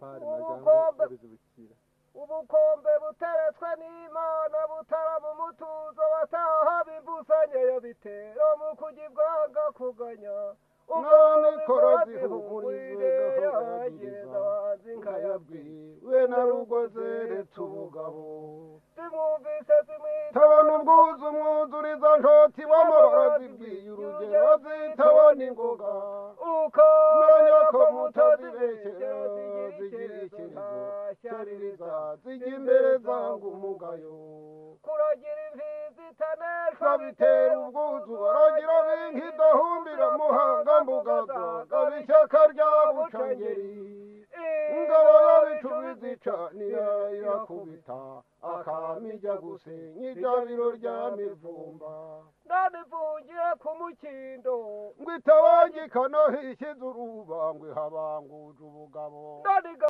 pari na Ubukombe. jambo bizibukira ubukombe buteretswe n'imana butara mu mutuzo bataha bimbusanyeyo bitero mu kugibwaga kuganya none Umwami koro wazihumurire zihumurize yageza gahora abanzi nkayabwira nkayabwiwe na rugoze reta ubugabo zimwumvise zimwita tabona ubwuzu umwuzuriza ntoti w'amabara zibwiye urugero zitabona ingoga uko Menya ko mutozi mutazibeshyera zigira icyerezo cyaririza zijya imbere zanga umugayo kuragira imfizi itaneshwa babitera ubwuzu baragira binki dahumbira muhanga mbugazo gabishyaka rya bucangeri ingabo yabicuba izicanira irakubita akamijya gusenya ibyabiro rya mivumba nanifungiye ku mukindo ngo itabangikana hishyize uruba ngo ihabanguje ubugabo naniga